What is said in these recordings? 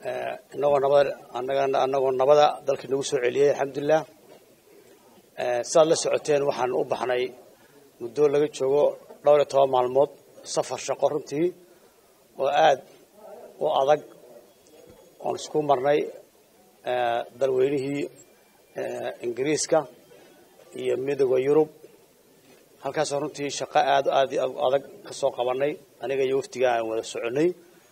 inagoo nabada anagana anagoo nabada dalka nagu soo celiyey alxamdulilah sidaad la socoteen waxaan u baxnay muddo laga joogo dhowr iyo toban maalmood safar shaqo runtii oo aada u adag oon isku marnay dalweynihii ingiriiska iyo midooda yurub halkaasoo runtii shaqo aada aada adag ka soo qabanay aniga iyo waftiga aan wada soconnay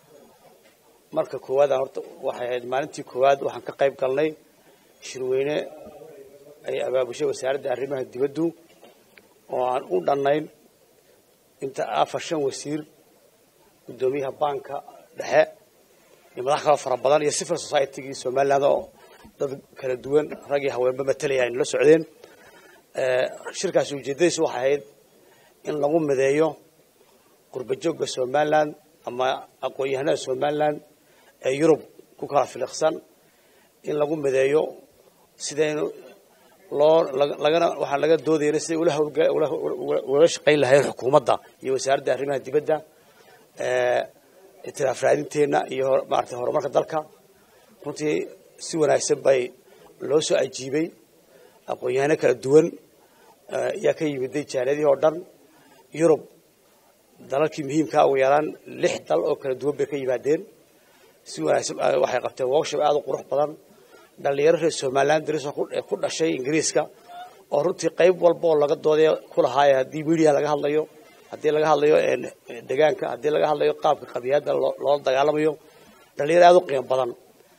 marka koowaad aan horta waxay ahayd maalintii koowaad waxaan ka qayb galnay shirweyne ay abaabushay wasaaradda arrimaha dibaddu oo aan u dhannayn inta afar shan wasiir guddoomiyaha baanka dhexe iyo madax kaloo fara badan iyo civil society-gii somaliland oo dad kala duwan rag iyo haweenba matalaya aynu la socdeen shirkaasi ujeeddadiisu waxay ahayd in lagu mideeyo qurbajoogga somaliland ama aqoon-yahanada somaliland ee yurub ku kala filiqsan in lagu mideeyo sidaynu loo lagana waxaan laga doodayna siday ula hawlula shaqayn lahayn xukuumadda iyo wasaaradda arrimaha dibadda itiraaf raadinteenna iyo maarata horumarka dalka runtii si wanaagsan bay loo soo ajiibay aqoon-yahano kala duwan ayaa ka yimiday jaaliyadihii oo dhan yurub dalalkii muhiimkaa ugu yaraan lix dal oo kala duwan bay ka yimaadeen si wanaagsan waxay qabteen workshop aada u qurux badan dhalinyaro reer somaliland darisoo ku dhashay ingiriiska oo runtii qayb walba oo laga dooday ku lahaaya haddii media laga hadlayo haddii laga hadlayo degaanka haddii laga hadlayo qaabka qabiyaadda loola dagaalamayo dhalinyaro aada u qiimo badan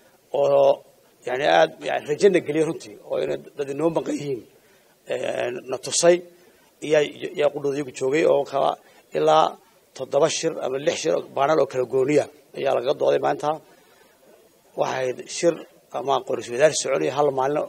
oo yani aada yani rajana geliya runtii oo inay dad inoo maqan yihiin na tusay iyaa yaa qudhooda iyagu joogay oo kala ilaa toddoba shir ama lix shir baanal oo kala gooniya ayaa lagaga dooday maanta waxay shir ama qoris wadaar soconaya hal maalin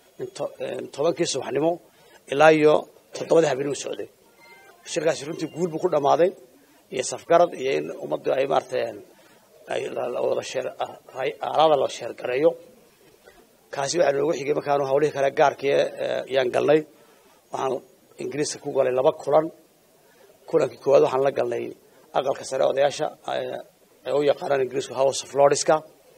tobankii subaxnimo ilaa iyo toddobadii habeenimo socday shirkaasi runtii guul buu ku dhammaaday iyo safgarad iyo in ummaddu ay maaratay ay wada sheer aalada la sheergareeyo kaasi waxaa noogu xigay markaanu hawlihii kale gaarkii yaan galnay waxaan ingiriiska ku galay laba kulan kulankii koowaad waxaan la galnay aqalka sare odayaasha ay u yaqaanaan ingiriisku house of lordska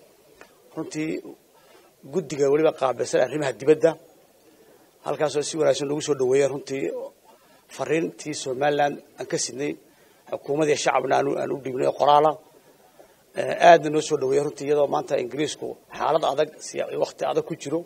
runtii guddiga weliba qaabilsan arrimaha dibadda halkaasoo si wanaagsan lagu soo dhaweeyeen runtii fariintii somaliland aan ka sidnay xukuumadii shacabna aan u dhiibnay oo qoraala aadna noo soo dhaweeyey runtii iyadoo maanta ingiriisku xaalad adag wakti adag ku jiro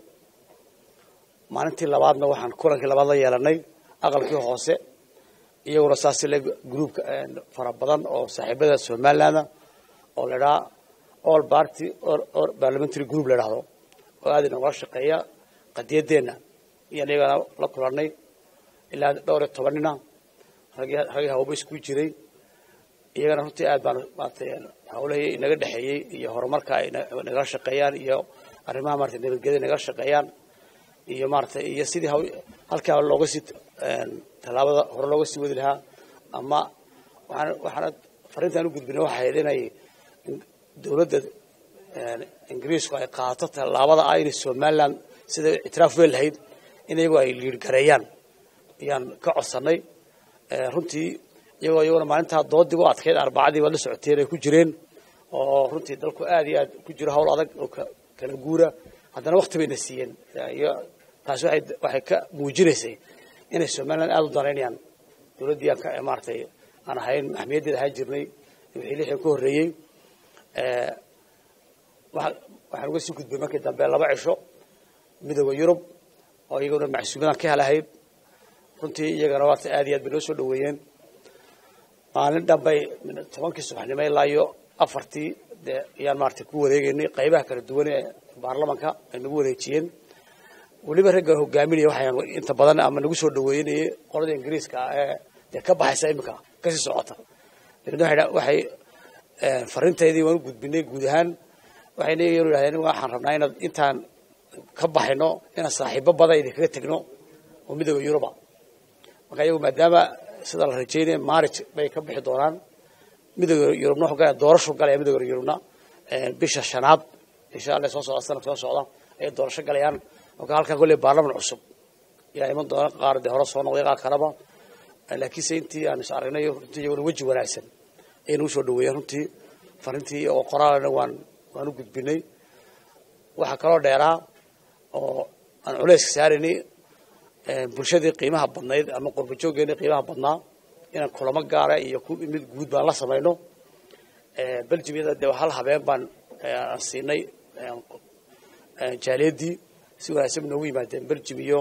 maalintii labaadna waxaan kulankii labaad la yeelanay aqalkii hoose iyaguna saasi le groupka fara badan oo saaxiibada somaliland oo la idhaha all party or parliamentary group la idhahdo oo aada inagula shaqeeya qadiyadeenna iyaan iyagana la kulanay ilaa dhowr iyo tobanina ragii hawba isku jiray iyagana runtii aad baan maarata hawlahii inaga dhexeeyey iyo horumarka ay nagala shaqeeyaan iyo arrimaha marata nabadgelyada nagala shaqeeyaan iyo maarata iyo sidii halkaa looga sii tallaabada hore looga sii wadi lahaa ama waxaan waxaana fariintaan u gudbinay waxay ahayd inay dowladda ingiriisku ay qaato tallaabada ah inay somaliland sida ictiraaf weyn lahayd in iyagu ay liirgareeyaan ayaan ka codsanay runtii iyagoo iyaguna maalintaa doodii u adkeyd arbacadii waad la socoteen ay ku jireen oo runtii dalku aada iyo aad ku jiro hawl adag oo kala guura haddana wakti bayna siiyeen iyo taasi waay waxay ka muujinaysay inay somaliland aada u danaynayaan dowladdii aan ka maaratay aan ahayn maxmiyaddeeda ahaan jirnay wixii lixdan ka horreeyey waxaan uga sii gudbay markii dambe laba cisho midooda yurub oo iyaguna macsuumadan ka helahayd runtii iyagana waata aad iyo aad bay noo soo dhaweeyeen maalin dhanbay tobankii subaxnimo ilaa iyo afartii dee ayaan maaragtay ku wareegeynay qaybaha kala duwan ee baarlamanka ay nagu wareejiyeen weliba ragga hogaaminaya waxaan inta badan ama nagu soo dhaweynayay qolada ingiriiska ah ee dee ka baxaysa iminka kasii socota dabeedna waxay fariintaydii waan u gudbinay guud ahaan waxayna iyagu yidhahdeen waxaan rabnaa inaad intaan ka baxayno inaan saaxiibo badan idinkaga tegno oo midooda yuruba marka iyagu maadaama sida la rajeynaya marriage bay ka bixi doonaan midooda yurubna wuxuu galaya doorashu galaya midooda yurubna bisha shanaad insha allah soo socda sanadka soo socda ayay doorasho galayaan marka halkan kolley baarlaman cusub yaa iman doona qaar dee hore soo noqday qaar kaleba laakiinse intii aan is aragnay runtii iyaguna weji wanaagsan ayay nagu soo dhaweeyeen runtii farintii oo qoraalana waan waan u gudbinay waxaa kaloo dheeraa oo aan culayska saaraynay bulshadii qiimaha badnayd ama qurbajooggeeni qiimaha badnaa inaan kulamo gaara iyo mid guud baan la samayno beljimyada dee hal habeen baan aan siinay jaaliyadii si wanaagsan noogu yimaadeen beljim iyo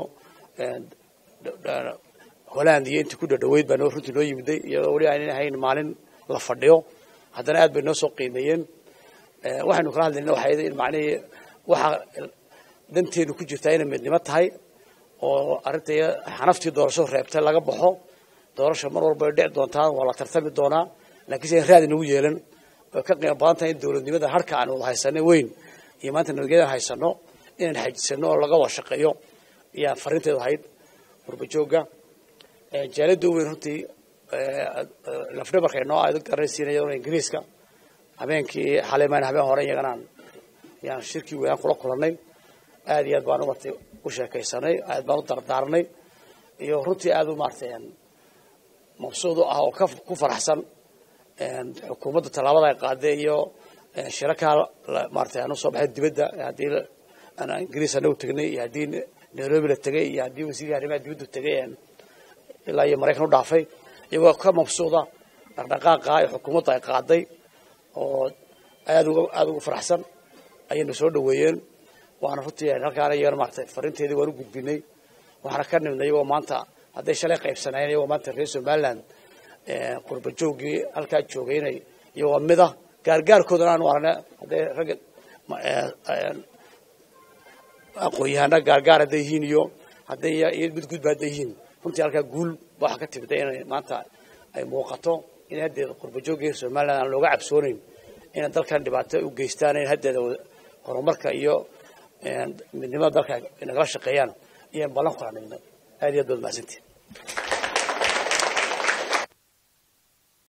holland iyo intii ku dhadhaweyd baa runtii noo yimiday iyadoo weli aynan ahayn maalin la fadhiyo haddana aad bay noo soo qiimeeyeen waxaynu kala hadlayna waxay in macnihii waxaa danteenu ku jirtaa inay midnimo tahay oo arrinta xanaftii doorasho reebtay laga baxo doorasha mar walba ay dhici doontaa waa la tartami doonaa laakiin se raadi nagu yeelan way ka qiimo badan tahay in dowladnimada harka aan wada haysanay weyn iyo maanta nabadgelyada haysano inaan xajisano oo laga wada shaqeeyo ayaa fariinteedu ahayd qurbajooga jaaliyadda u weyn runtii lafdhabarka inoo aad garanaysiinaya ingiriiska habeenkii xalimaan habeen hore iyaganaan yaan shirkii weynaan kula kulanay aad iyo aad baan umartay u sheekaysanay aad baan u dardaarnay iyo runtii aad u maartay mabsuud u ah oo ku faraxsan xukuumadda tallaabada ay qaaday iyo shirakaa maartay aan usoo baxay dibadda haddii ingiriis anagu tegnay iyo haddii nairobi la tegay iyo haddii wasiirka arrimaha dibaddu tegay ilaa iyo maraykan u dhaafay iyagoo ka mabsuuda dhaqdhaqaaqa ay xukuumadda ay qaaday oo aad uga aada uga faraxsan ayayna soo dhaweeyeen waana runtii halkaana iyagana maartay fariinteedii waan u gudbinay waxaana ka nimnay iyagoo maanta hadday shalay qaybsanayeen iyagoo maanta reer somaliland qurba joogii halkaa joogay inay iyagoo mida gaargaarkoodana aanu aragna hadday ragga aqoon-yahana gaargaar hadday yihiin iyo hadday mid gudba hadday yihiin runtii halkaa guul waxa ka timida inay maanta ay muuqato in haddeeda qurbajoogga reer somaliland aan looga cabsoonayn inay dalkan dhibaato u geystaan in haddeeda horumarka iyo midnimada dalka nagala shaqeeyaan iyaan ballan kula nignay aad iyo aad baad mahadsantihin